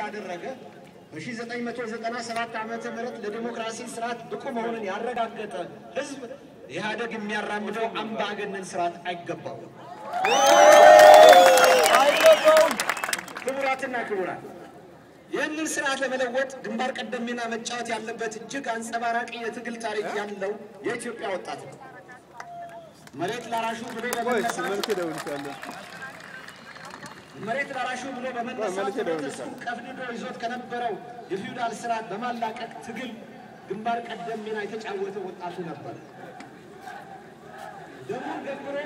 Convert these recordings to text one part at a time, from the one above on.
ያደረገ በ1997 ዓመተ ምህረት ለዲሞክራሲ ስርዓት ብቁ መሆኑን ያረጋገጠ ህዝብ ኢህአደግ የሚያራምደው አምባገነን ስርዓት አይገባውም አይገባውም። ክቡራትና ክቡራን ይህንን ስርዓት ለመለወጥ ግንባር ቀደም ሚና መጫወት ያለበት እጅግ አንጸባራቂ የትግል ታሪክ ያለው የኢትዮጵያ ወጣት ነው። መሬት ላራሹ ብሎ በመነሳት መልክ ደውልሻለሁ። መሬት ላራሹ ብሎ በመነሳት መልክ ደውልሻለሁ። ህብረተሰቡ ቀፍድዶ ይዞት ከነበረው የፊውዳል ስርዓት በማላቀቅ ትግል ግንባር ቀደም ሚና የተጫወተ ወጣቱ ነበር። ደሙን ገብሮ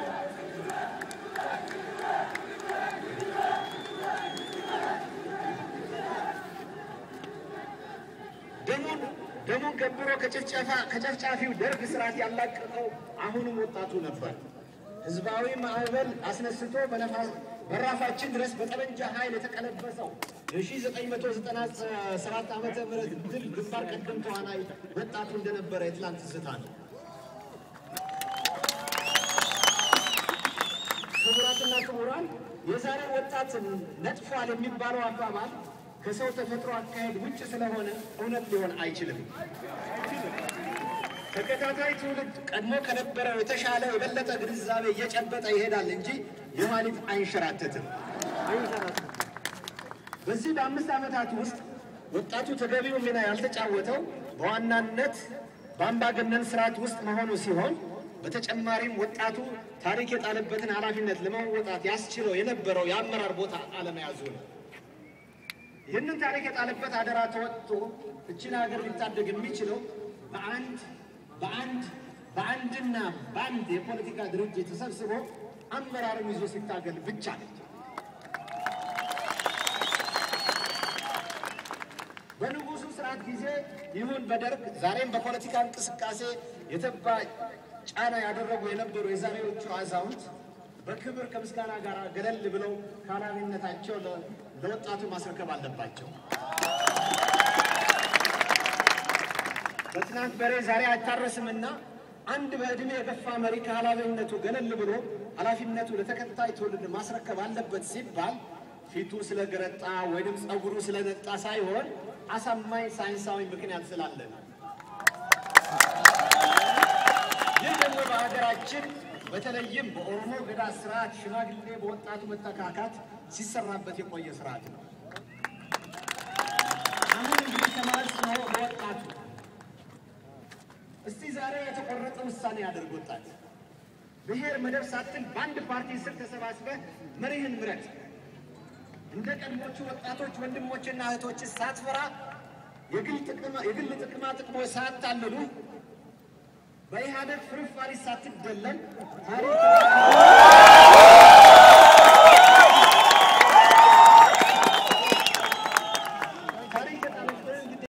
ደሙን ደሙን ገብሮ ከጭፍጨፋ ከጨፍጫፊው ደርግ ስርዓት ያላቀቀው አሁንም ወጣቱ ነበር። ህዝባዊ ማዕበል አስነስቶ በነፋስ በራፋችን ድረስ በጠመንጃ ኃይል የተቀለበሰው የ1997 ዓመተ ምህረት ድል ግንባር ቀደም ተዋናይ ወጣቱ እንደነበረ የትላንት ትዝታ ነው። ክቡራትና ክቡራን የዛሬ ወጣት ነጥፏል የሚባለው አባባል ከሰው ተፈጥሮ አካሄድ ውጭ ስለሆነ እውነት ሊሆን አይችልም። ተከታታይ ትውልድ ቀድሞ ከነበረው የተሻለ የበለጠ ግንዛቤ እየጨበጠ ይሄዳል እንጂ የኋሊት አይንሸራተትም። በዚህ በአምስት ዓመታት ውስጥ ወጣቱ ተገቢው ሚና ያልተጫወተው በዋናነት በአምባገነን ስርዓት ውስጥ መሆኑ ሲሆን በተጨማሪም ወጣቱ ታሪክ የጣለበትን ኃላፊነት ለመወጣት ያስችለው የነበረው የአመራር ቦታ አለመያዙ ነው። ይህንን ታሪክ የጣለበት አደራ ተወጥቶ እችን ሀገር ሊታደግ የሚችለው በአንድ በአንድ በአንድና በአንድ የፖለቲካ ድርጅት ተሰብስቦ አመራርን ይዞ ሲታገል ብቻ ነው። በንጉሱ ስርዓት ጊዜ ይሁን በደርግ ዛሬም በፖለቲካ እንቅስቃሴ የተባ ጫና ያደረጉ የነበሩ የዛሬዎቹ አዛውንት በክብር ከምስጋና ጋር ገለል ብለው ከኃላፊነታቸው ለ- ለወጣቱ ማስረከብ አለባቸው። በትናንት በሬ ዛሬ አይታረስምና አንድ በዕድሜ የገፋ መሪ ከኃላፊነቱ ገለል ብሎ ኃላፊነቱ ለተከታይ ትውልድ ማስረከብ አለበት ሲባል ፊቱ ስለገረጣ ወይም ጸጉሩ ስለነጣ ሳይሆን አሳማኝ ሳይንሳዊ ምክንያት ስላለ ነው። ይህ ደግሞ በሀገራችን በተለይም በኦሮሞ ገዳ ስርዓት ሽማግሌ በወጣቱ መተካካት ሲሰራበት የቆየ ስርዓት ነው። አሁን እንግዲህ ተማርስ ነው በወጣቱ እስቲ ዛሬ የተቆረጠ ውሳኔ ያደርግ ወጣት ብሔር መደብ ሳትል በአንድ ፓርቲ ስር ተሰባስበህ መሪህን ምረጥ። እንደ ቀድሞቹ ወጣቶች ወንድሞችና እህቶች ሳትፈራ የግል ጥቅማ- የግል ጥቅማ ጥቅሞች ሳያታልሉ በኢህአደግ ፍርፋሪ ሳትደለም ታሪክ